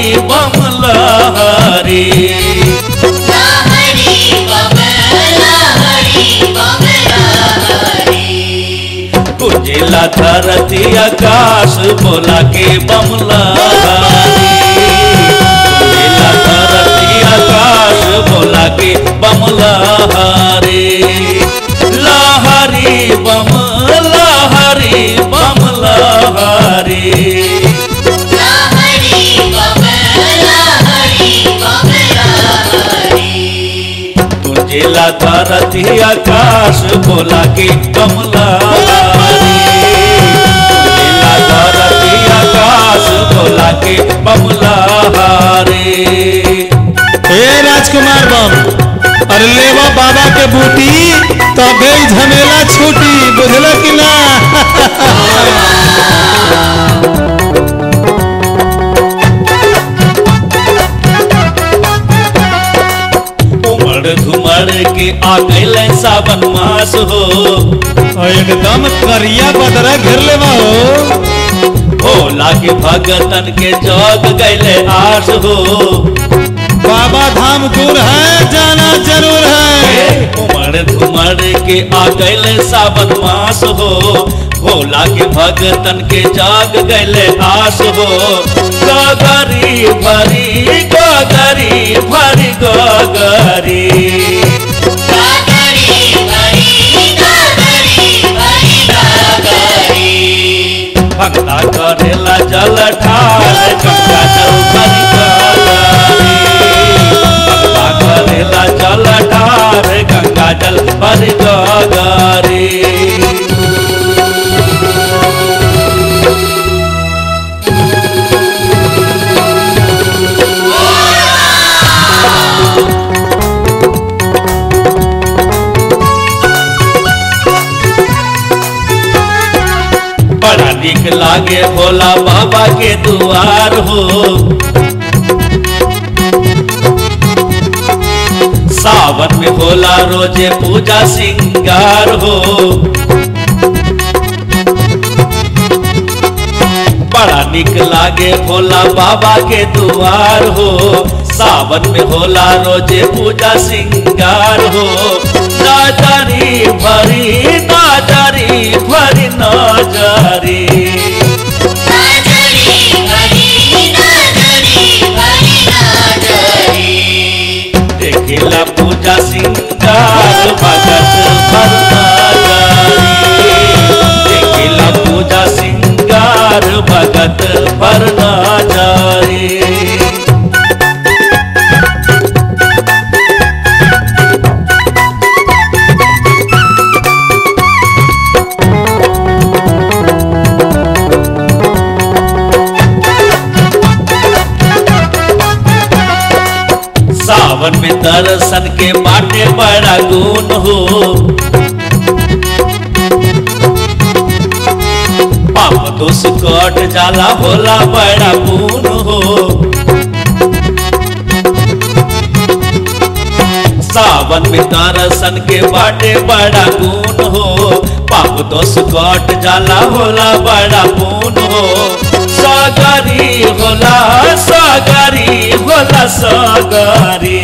बम लहरी लहरी बम लहरी बम लहरी कुजिला धरती आकाश बोला के बम लहरी कुजिला धरती आकाश बोला के बम लहरी लहरी बम लहरी बम लहरी लहरी बम लहरी बम लहरी तुझेला धरती आकाश बोला के कमला तुझेला धरती आकाश बोला के बमला रे हे राजकुमार बम अरे लेवा बाबा के बूटी तो गई झमेला छूटी बुझल कि ना उमड़ घुमड़ के आ गइल सावन मास हो और एकदम करिया बदरा घेर लेवा हो भोला के भगतन के जग गइले आस हो बाबा धाम दूर है जाना जरूर है उमड़ घुमड़ के आ गइल सावन मास हो भोला के भगतन के जाग गइले आस हो गगरी भरी गगरी भरी गगरी गागरी भरी गागरी भरी गागरी भक्ता करेला जल ठाल गंगा जल भरी गगरी भक्ता करेला जल ठाल गंगा जल भरी गगरी बड़ा निक लागे भोला बाबा के दुआर हो सावन में भोला रोजे पूजा सिंगार हो बड़ा निक लागे भोला बाबा के दुआर हो सावन में होला रोजे पूजा सिंगार हो नाजरी भरी नाजरी भरी नाजरी गागरी भरी गागरी भरी गागरी देखिला पूजा सिंगार भगत भर नाजरी देखिला पूजा सिंगार भगत भर नाजरी सावन में दर्शन के बाटे बड़ा गुण हो पाप दोष कट जाला होला बड़ा गुण हो सावन में दर्शन के बाटे बड़ा गुण हो पाप दोष कट जाला होला बड़ा गुण हो सागरी होला सागरी होला सागरी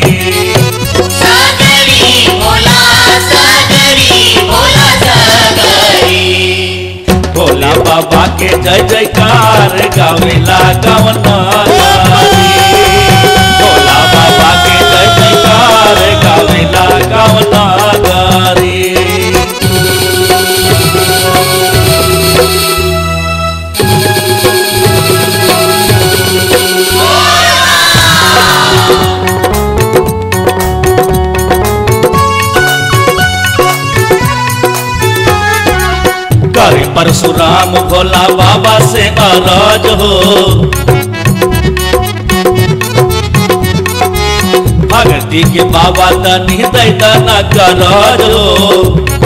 सागरी भोला सागरी भोला सागरी भोला बाबा के जय जयकार गावेला गवना भोला बाबा के जय जयकार गावेला गवना गारी करे परशुराम भोला बाबा से अरज हो भगती के बाबा तनी दैतना करज हो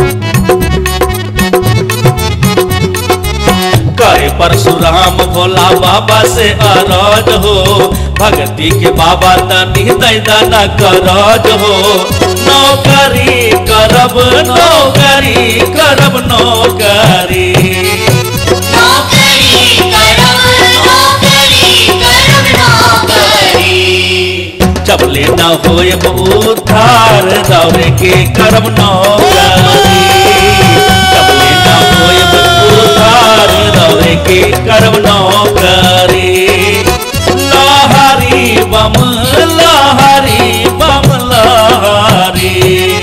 करे परशुराम भोला बाबा से अरज हो भक्ति के बाबा तनी दैदाना करज हो नौकरी करब नौकरी करब नौकरी नौकरी करब नौकरी करब नौकरी होयब उद्धार दौरे के करब नौकरी कबले न होयब उद्धार दौरे के करब नौकरी लहरी बम लहरी बम लहरी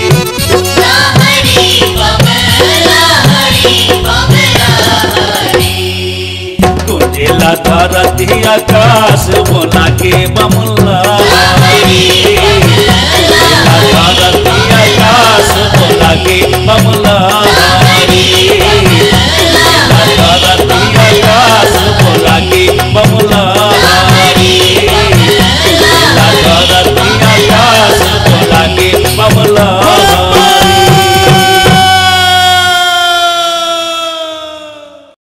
लहरी बमला हरी बमला हरी कुंजेला धरती आकाश बोला के बम